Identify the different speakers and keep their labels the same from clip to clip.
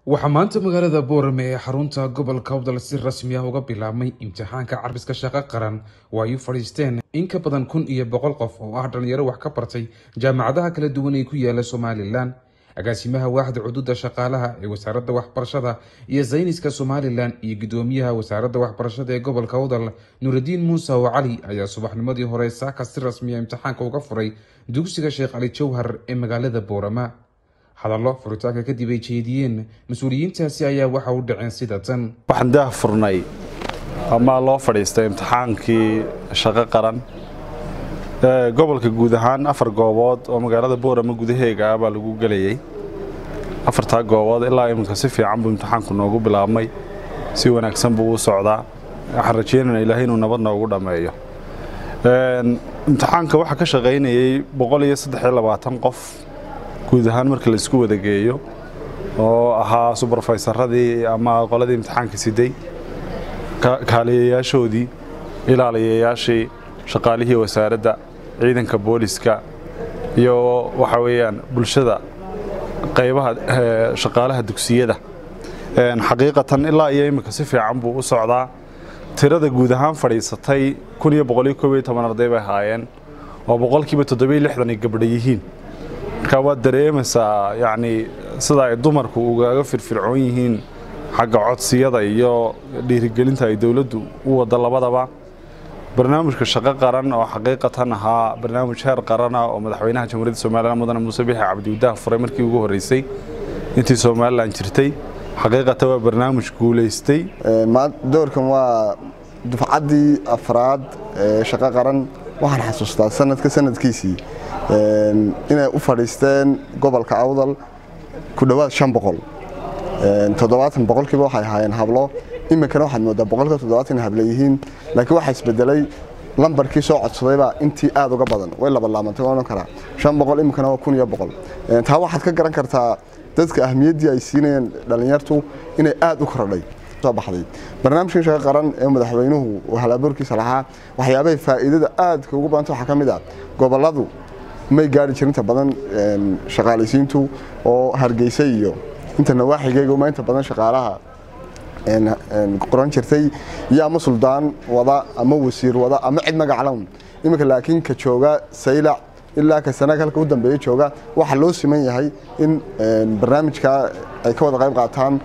Speaker 1: waxaa maanta magaalada boorame ee xarunta gobolka awdal si rasmi ah uga bilaabmay imtixaanka carbiska shaqo qaran oo ay u fadhiisteen in ka badan kun iyo boqol qof oo ah dhalinyaro wax ka bartay jaamacadaha kala duwan ee ku yaala somalilan agaasimaha waaxda cududa shaqaalaha ee wasaaradda waxbarashada iyo sayniska somalilan iyo gudoomiyaha wasaaradda waxbarashada ee gobolka awdal nuuraddiin muuse oo cali ayaa subaxnimadii hore saaka si rasmiya imtixaanka uga furay dugsiga sheekh cali jawhar ee magaalada boorama hadallo furitaanka kadib ay jeediyeen mas-uuliyiintaasi ayaa waxa u dhaceen sida tan
Speaker 2: waxaan daah furnay ama loo fadhiistay imtixaankii shaqo qaran gobolka guud ahaan afar goobood oo magaalada boorama gudaheega ah baa lagu gelayay afartaa goobood ilaa iminka si fiican buu imtixaanku noogu bilaabmay si wanaagsan buu u socdaa waxaan rajeynana ilaahay inuu nabad noogu dhammeeyo imtixaanka waxaa ka shaqaynayay boqol iyo saddex iyo labaatan qof guud ahaan marka la isku wada geeyo oo ahaa subarfaysaradii ama qoladii imtixaanka siday kaaliyayaashoodii ilaaliyayaashii shaqaalihii wasaaradda ciidanka booliska iyo waxa weeyaan bulshada qaybaha shaqaalaha dugsiyada xaqiiqatan ilaa iyo iminka si fiican buu u socdaa tirada guud ahaan fadhiisatay kun iyo boqoliyo koob iyo toban arday bay ahaayeen oo boqolkiiba toddobiyo lixdan ay gabdha yihiin marka waad dareemaysaa yacni sida ay dumarku ugaga firfircoon yihiin xagga codsiyada iyo dhiirigelinta ay dowladdu u waddo labadaba barnaamijka shaqo qaran oo xaqiiqatan ahaa barnaamij heer qarana oo madaxweynaha jamhuuriyadda somalilan mudane muuse bixi cabdiwadaah furay markii ugu horreysay intii somalilan jirtay xaqiiqatan waa barnaamij guulaystay
Speaker 3: doorkan waa dufcaddii afraad ee shaqo qaran waxaan xasuustaa sanadka sanadkiisii inay u fadhiisteen gobolka awdal ku dhowaad shan boqol toddobaatan boqolkiiba waxay ahaayeen hablo iminkana waxaad moodaa boqolka toddobaatan habla yihiin laakiin waxaa isbedelay lambarkii soo codsadaybaa intii aad uga badan way labalaamantay waan karaa shan boqol iminkana waa kun iyo boqol taa waxaad ka garan kartaa dadka ahmiyaddii ay siinayeen dhallinyartu inay aad u kordhay baxday barnaamijkan shaqo qaran ee madaxweynuhu halabuurkiisa lahaa waxyaabahay faa'iidada aadka ugu badanta waxaa ka mid ah gobolladu may gaari jirinta badan shaqaalaysiintu oo hargeysa iyo inta nawaaxigeyga ma inta badan shaqaalaha qoran jirtay iyo ama suldaan wada ama wasiir wada ama cid magaclown iminka laakiin ka jooga saylac ilaa ka sanaag halka u dambeeya jooga waxaa loo siman yahay in barnaamijka ay ka wada qayb qaataan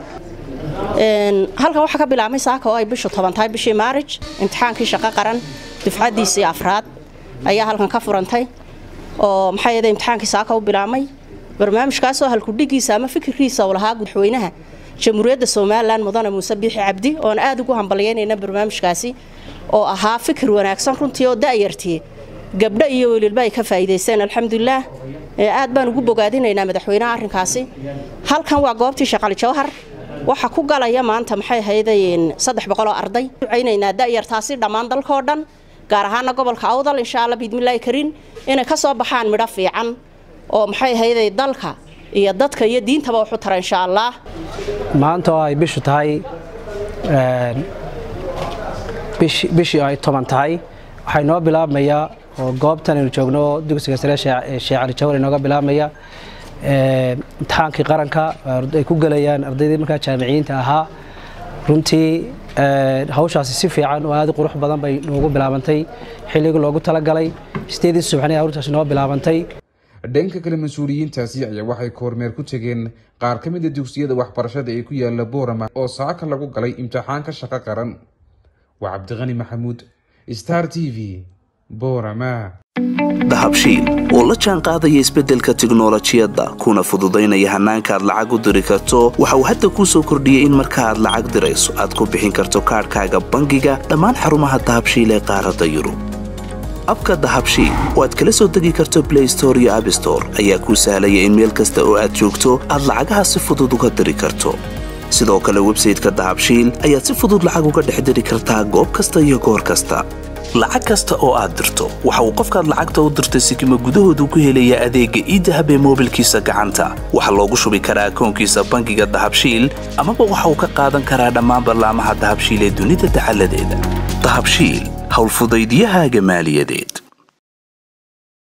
Speaker 4: halkan waxaa ka bilaabmay saaka oo ay bishu toban tahay bishii maarij imtixaankii shaqo qaran dufcaddiisii afraad ayaa halkan ka furantay oo maxaa yeede imtixaankii saaka u bilaabmay barnaamijkaasoo halkudhigiisa ama fikirkiisa uu lahaa madaxweynaha jamhuuriyadda somalilan mudane muuse biixi cabdi oon aad ugu hambalyaynayna barnaamijkaasi oo ahaa fikir wanaagsan runtii oo da'yartii gabdho iyo welilba ay ka faa'iidaysteen alxamdulilaah aad baan ugu bogaadinaynaa madaxweynaha arrinkaasi halkan waa goobtii shaqali jawhar waxaa ku galaya maanta maxay hayday saddex boqoloo arday ducaynaynaa da'yartaasi dhammaan dalkao dhan gaar ahaana gobolka awdal insha alla biidmillaahi kariin inay ka soo baxaan midho fiican oo maxay hayday dalka iyo dadka iyo diintaba waxu tara insha allah
Speaker 5: maanta oo ay bishu tahay bishii ay toban tahay waxaa inoo bilaabmayaa oo goobtan aynu joogno dugsiga sare sheekh cali jawar inooga bilaabmaya imtixaankii qaranka ay ku gelayaan ardaydii markaa jaamiciyiinta ahaa runtii hawshaasi si fiican oo aad u qurux badan bay noogu bilaabantay xilligii loogu talagalay sideedii subaxnii hawshaasi noo bilaabantay
Speaker 1: dhanka kale mas-uuliyiintaasi ayaa waxay kormeer ku tegeen qaar ka mida dugsiyada waxbarashada ee ku yaala boorama oo saaka lagu galay imtixaanka shaqo qaran waa cabdiqani maxamuud star t v boorama
Speaker 6: dahabshiil oo la jaan qaadaya isbeddelka tiknolojiyadda kuna fududaynaya hannaanka aad lacag u diri karto waxa uu hadda kuu soo kordhiyey in marka aad lacag dirayso aad ku bixin karto kaadhkaaga bangiga dhammaan xarumaha dahabshiil ee qaaradda yurub abka dahabshiil oo aad kala soo degi karto blay store iyo abstore ayaa kuu sahlaya in meel kasta oo aad joogto aad lacagaha si fudud uga diri karto sidoo kale websayteka dahabshiil ayaad si fudud lacag uga dhex diri kartaa goob kasta iyo goor kasta lacag kasta oo aad dirto waxa uu qofkaad lacagta u dirtay sikima gudahoodu ku helayaa adeegga iidahab ee moobilkiisa gacanta waxaa loogu shubi karaa akoonkiisa bangiga dahabshiil amaba waxa uu ka qaadan karaa dhammaan ballaamaha dahabshiil ee dunida dacaladeeda dahabshiil howlfudaydyahaaga maaliyadeed